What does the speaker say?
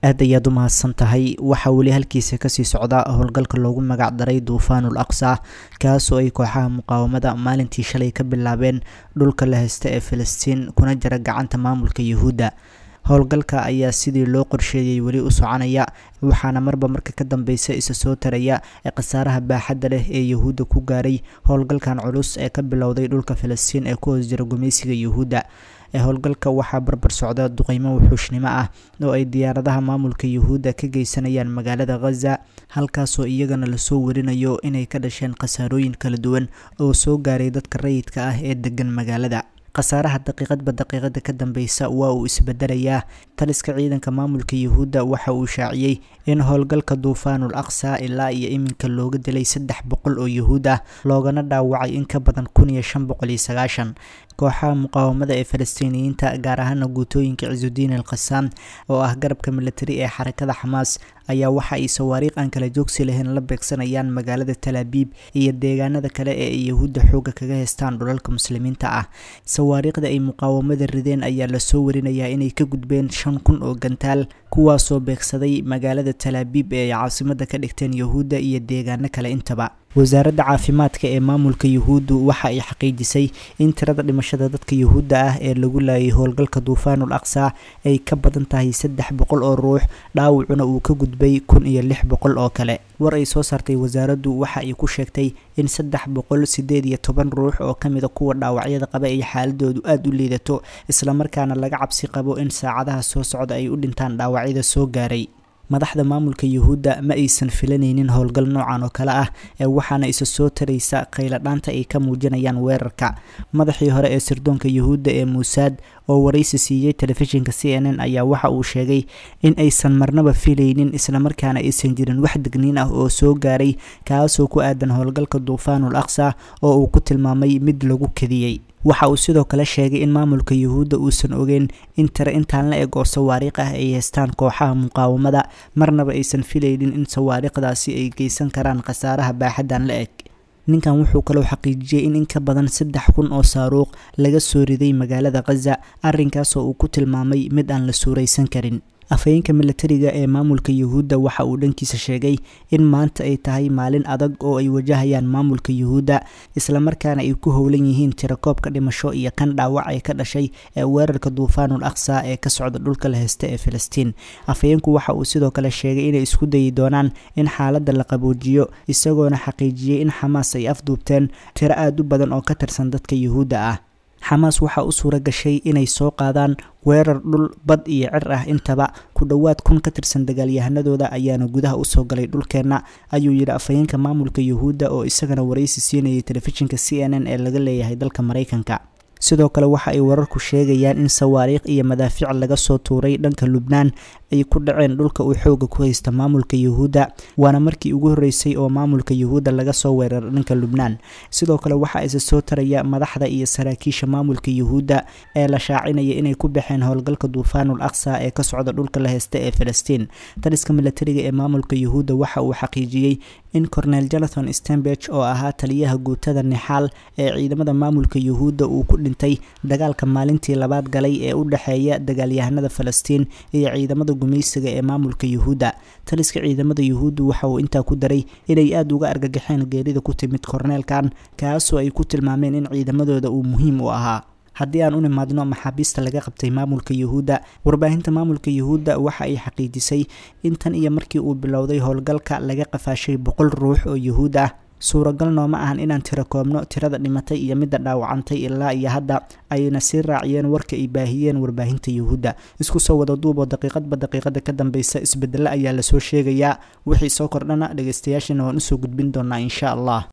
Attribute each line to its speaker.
Speaker 1: aad ayaad u mahadsan tahay waxaa weli halkiisa kasii socda howlgalka loogu magac daray duufaanul aqsa kaasoo ay kooxaha muqaawamada maalintii shalay ka bilaabeen dhulka la haysta ee filistiin kuna jira gacanta maamulka yuhuudda howlgalka ayaa sidii loo qorsheeyey weli u soconaya waxaana marba marka ka dambeysa isa soo taraya ee khasaaraha baaxadda leh ee yuhuudda ku gaaray howlgalkan culus ee ka bilowday dhulka filistiin ee ku hoos jira gumaysiga yuhuudda ee howlgalka waxaa barbar socda duqeymo wuxuushnimo ah oo ay diyaaradaha maamulka yuhuudda ka geysanayaan magaalada khaza halkaasoo iyagana lasoo warinayo inay ka dhasheen khasaarooyin kala duwan oo soo gaaray dadka rayidka ah ee degan magaalada khasaaraha daqiiqadba daqiiqada ka dambeysa waa uu isbedelayaa taliska ciidanka maamulka yuhuudda waxa uu shaaciyey in howlgalka duufaanul aqsa ilaa iyo iminka looga dilay saddex boqol oo yuhuud ah loogana dhaawacay in ka badan kun iyo shan boqol iyo sagaashan kooxaha muqaawamada ee falastiiniyiinta gaar ahaana guutooyinka cisudiin al khasaam oo ah garabka militari ee xarakada xamaas ayaa waxa ay sawaariikh aan kala joogsi lahayn la beegsanayaan magaalada talaabiib iyo deegaanada kale ee ay yuhuudda xoogga kaga haystaan dhulalka muslimiinta ah sawaariikhda ay muqaawamada rideen ayaa lasoo warinayaa inay ka gudbeen shan kun oo gantaal kuwaasoo beegsaday magaalada talaabiib ee ay caasimada ka dhigteen yuhuudda iyo deegaano kale intaba wasaaradda caafimaadka ee maamulka yuhuuddu waxa ay xaqiijisay in tirada dhimashada dadka yuhuudda ah ee lagu laayay howlgalka duufaanul aqsa ay ka badan tahay saddex boqol oo ruux dhaawacuna uu ka gudbay kun iyo lix boqol oo kale war ay soo saartay wasaaraddu waxa ay ku sheegtay in saddex boqol sideed iyo toban ruux oo ka mida kuwa dhaawacyada qaba ay xaaladoodu aada u liidato islamarkaana laga cabsi qabo in saacadaha soo socda ay u dhintaan dhaawacyada soo gaaray madaxda maamulka yuhuudda ma aysan filanaynin howlgal noocan oo kale ah ee waxaana isa soo taraysa khayladhaanta ay ka muujinayaan weerarka madaxii hore ee sirdoonka yuhuudda ee muusaad oo waraysi siiyey telefishinka c n n ayaa waxa uu sheegay in aysan marnaba filaynin islamarkaana aysan jirin wax degniin ah oo soo gaaray kaasoo ku aadan howlgalka duufaanul aqsa oo uu ku tilmaamay mid lagu kadiyey waxa uu sidoo kale sheegay in maamulka yuhuudda uusan ogeyn in tire intaan la eg oo sawaariikh ah ay haystaan kooxaha muqaawamada marnaba aysan filaynin in sawaariikhdaasi ay geysan karaan khasaaraha baaxaddan la eg ninkan wuxuu kaloo xaqiijiyey in in ka badan saddex kun oo saaruuq laga soo riday magaalada khaza arrinkaasoo uu ku tilmaamay mid aan la suuraysan karin afhayeenka militariga ee maamulka yuhuudda waxa uu dhankiisa sheegay in maanta ay tahay maalin adag oo ay wajahayaan maamulka yuhuudda islamarkaana ay ku howlan yihiin tirakoobka dhimasho iyo kan dhaawac ee ka dhashay ee weerarka duufaanul aqsa ee ka socda dhulka la haysta ee filistiin afhayeenku waxa uu sidoo kale sheegay inay isku dayi doonaan in xaaladda la qaboojiyo isagoona xaqiijiyey in xamaas ay afduubteen tiro aada u badan oo ka tirsan dadka yuhuudda ah xamaas waxaa u suura gashay inay soo qaadaan weerar dhul bad iyo cir ah intaba ku dhowaad kun ka tirsan dagaalyahanadooda ayaana gudaha usoo galay dhulkeenna ayuu yidhi afhayeenka maamulka yuhuudda oo isagana waraysi siinayay telefishinka c n n ee laga leeyahay dalka maraykanka sidoo kale waxa ay wararku sheegayaan in sawaariikh iyo madaafiic laga soo tuuray dhanka lubnaan ay ku dhaceen dhulka uu xooga ku haysta maamulka yuhuudda waana markii ugu horreysay oo maamulka yuhuudda laga soo weeraro dhanka lubnaan sidoo kale waxaa isa soo taraya madaxda iyo saraakiisha maamulka yuhuudda ee la shaacinaya inay ku baxeen howlgalka duufaanul aqsa ee ka socda dhulka la haysta ee filistiin taliska militariga ee maamulka yuhuudda waxa uu xaqiijiyey in cornel jonathan stenberg oo ahaa taliyaha guutada nixaal ee ciidamada maamulka yuhuudda uu ku dhintay dagaalka maalintii labaad galay ee u dhexeeya dagaalyahanada falastiin iyo ciidamada gumaysiga ee maamulka yuhuudda taliska ciidamada yuhuuddu waxa uu intaa ku daray inay aada uga argagaxeen geerida ku timid korneelkan kaasoo ay ku tilmaameen in ciidamadooda uu muhiim u ahaa haddii aan u nimaadno maxaabiista laga qabtay maamulka yuhuudda warbaahinta maamulka yuhuudda waxa ay xaqiijisay in tan iyo markii uu bilowday howlgalka laga qafaashay boqol ruux oo yuhuud ah suuragal nooma ahan inaan tiro koobno tirada dhimatay iyo midda dhaawacantay ilaa iyo hadda ayna sii raaciyeen warka ay baahiyeen warbaahinta yuhuudda isku soo wada duuboo daqiiqadba daqiiqada ka dambeysa isbedelo ayaa lasoo sheegayaa wixii soo kordhana dhegeystayaashana waan usoo gudbin doonaa insha allah